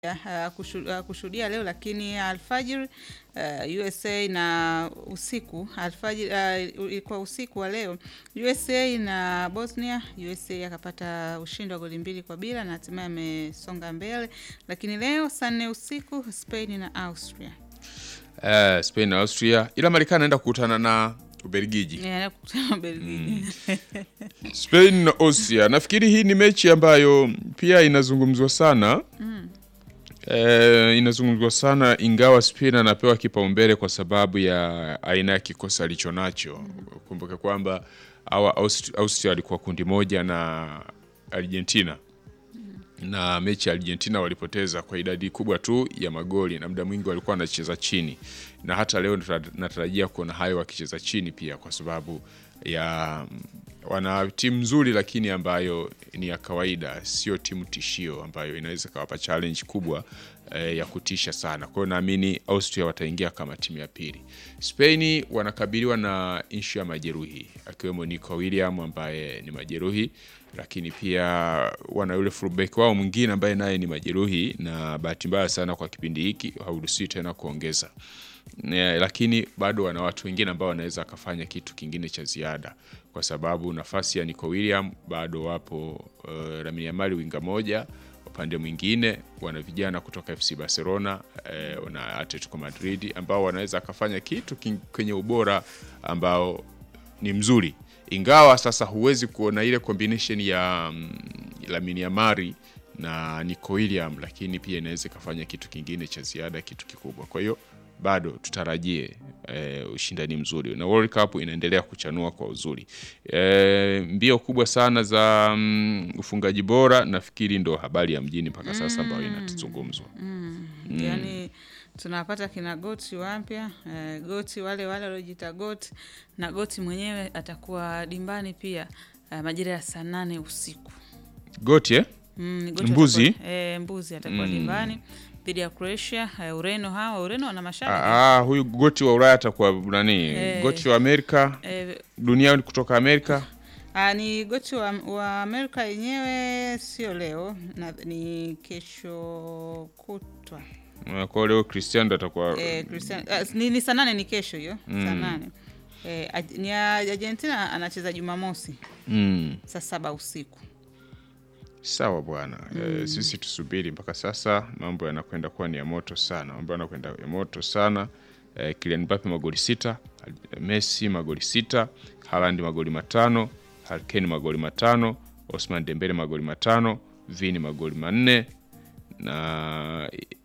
kushuhudia leo, lakini alfajiri uh, USA na usiku alfajiri uh, ilikuwa usiku wa leo USA na Bosnia. USA akapata ushindi wa goli mbili kwa bila na hatimaye amesonga mbele, lakini leo saa nne usiku Spain na Austria. Uh, Spain na Austria, ila Marekani anaenda kukutana na Ubelgiji. Yeah, kukutana Ubelgiji. Spain na Austria, nafikiri hii ni mechi ambayo pia inazungumzwa sana Mm. Eh, inazungumzwa sana ingawa Spain anapewa kipaumbele kwa sababu ya aina ya kikosi alicho nacho. Kumbuke kwamba hawa Aust- Austria walikuwa kundi moja na Argentina na mechi ya Argentina walipoteza kwa idadi kubwa tu ya magoli na muda mwingi walikuwa wanacheza chini, na hata leo nata- natarajia kuona hayo wakicheza chini pia, kwa sababu ya wana timu nzuri, lakini ambayo ni ya kawaida, sio timu tishio ambayo inaweza kawapa challenge kubwa eh, ya kutisha sana. Kwa hiyo naamini Austria wataingia kama timu ya pili. Spain wanakabiliwa na ishu ya majeruhi akiwemo Nico William ambaye ni majeruhi lakini pia wana yule fullback wao mwingine ambaye naye ni majeruhi, na bahati mbaya sana kwa kipindi hiki hauruhusiwi tena kuongeza Ne, lakini bado wana watu wengine ambao wanaweza akafanya kitu kingine cha ziada, kwa sababu nafasi ya Nico William bado wapo uh, Lamine Yamal winga moja, upande mwingine wana vijana kutoka FC Barcelona eh, na Atletico Madrid ambao wanaweza akafanya kitu king- kwenye ubora ambao ni mzuri ingawa sasa huwezi kuona ile combination ya mm, Lamine Yamal na Nico William, lakini pia inaweza ikafanya kitu kingine cha ziada, kitu kikubwa. Kwa hiyo bado tutarajie eh, ushindani mzuri na World Cup inaendelea kuchanua kwa uzuri. Eh, mbio kubwa sana za mm, ufungaji bora nafikiri ndo habari ya mjini mpaka sasa ambayo inatuzungumzwa. Yaani tunapata kina goti wapya eh, goti wale wale waliojiita goti na goti mwenyewe atakuwa dimbani pia eh, majira ya saa nane usiku. Goti eh? Mm, Goti Mbuzi? atakuwa, eh, mbuzi atakuwa dimbani dhidi ya Croatia. Eh, Ureno hawa Ureno wana mashabiki Ah, ah, huyu goti wa Ulaya atakuwa nani? Eh. Goti wa Amerika eh, duniani kutoka Amerika ah, ni goti wa, wa Amerika yenyewe sio leo na, ni kesho kutwa Uh, kwa leo Cristiano ndo atakuwa eh, Cristiano, ah, ni, ni saa nane ni kesho hiyo saa nane eh, Aj- ni ya- Argentina anacheza Jumamosi mm. saa saba usiku. Sawa bwana eh, sisi tusubiri mpaka sasa, mambo yanakwenda kuwa ni ya moto sana, mambo yanakwenda ya moto sana eh, Kylian Mbappe magoli sita, Messi magoli sita, Haaland magoli matano, Harry Kane magoli matano, Osman Dembele magoli matano, Vini magoli manne na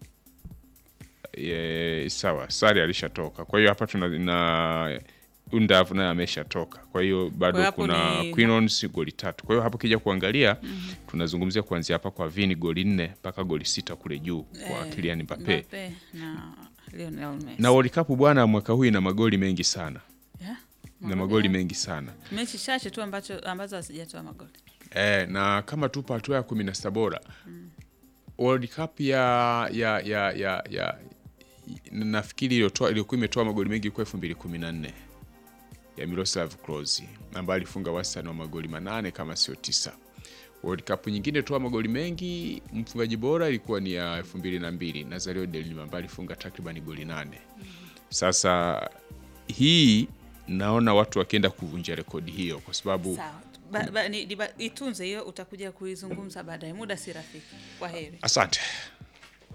e, sawa Sari alishatoka, kwa hiyo hapa tuna na Undav naye ameshatoka, kwa hiyo bado Kwa hapo kuna ni- Quinones goli tatu. Kwa hiyo hapo kija kuangalia tunazungumzia kuanzia hapa kwa Vini goli nne mpaka goli sita kule juu kwa Eh, Kylian Mbappe. Mbappe na Lionel Messi. Na World Cup bwana, mwaka huu ina magoli mengi sana Yeah, na magoli mengi sana mechi chache tu ambacho ambazo hazijatoa magoli. e, na kama tupo hatua ya kumi na sita bora World Cup ya ya ya ya, ya nafikiri iliyotoa iliyokuwa imetoa magoli mengi kwa elfu mbili kumi na nne ya Miroslav Klose ambaye alifunga wastani wa magoli manane kama sio tisa. World Cup nyingine toa magoli mengi, mfungaji bora ilikuwa ni ya elfu mbili na mbili Nazario de Lima ambaye alifunga takriban goli nane. Sasa hii naona watu wakienda kuvunja rekodi hiyo kwa sababu Sawa. Ba, ba, ni, ni, ba, itunze hiyo, utakuja kuizungumza baadaye, muda si rafiki. Kwa heri. asante.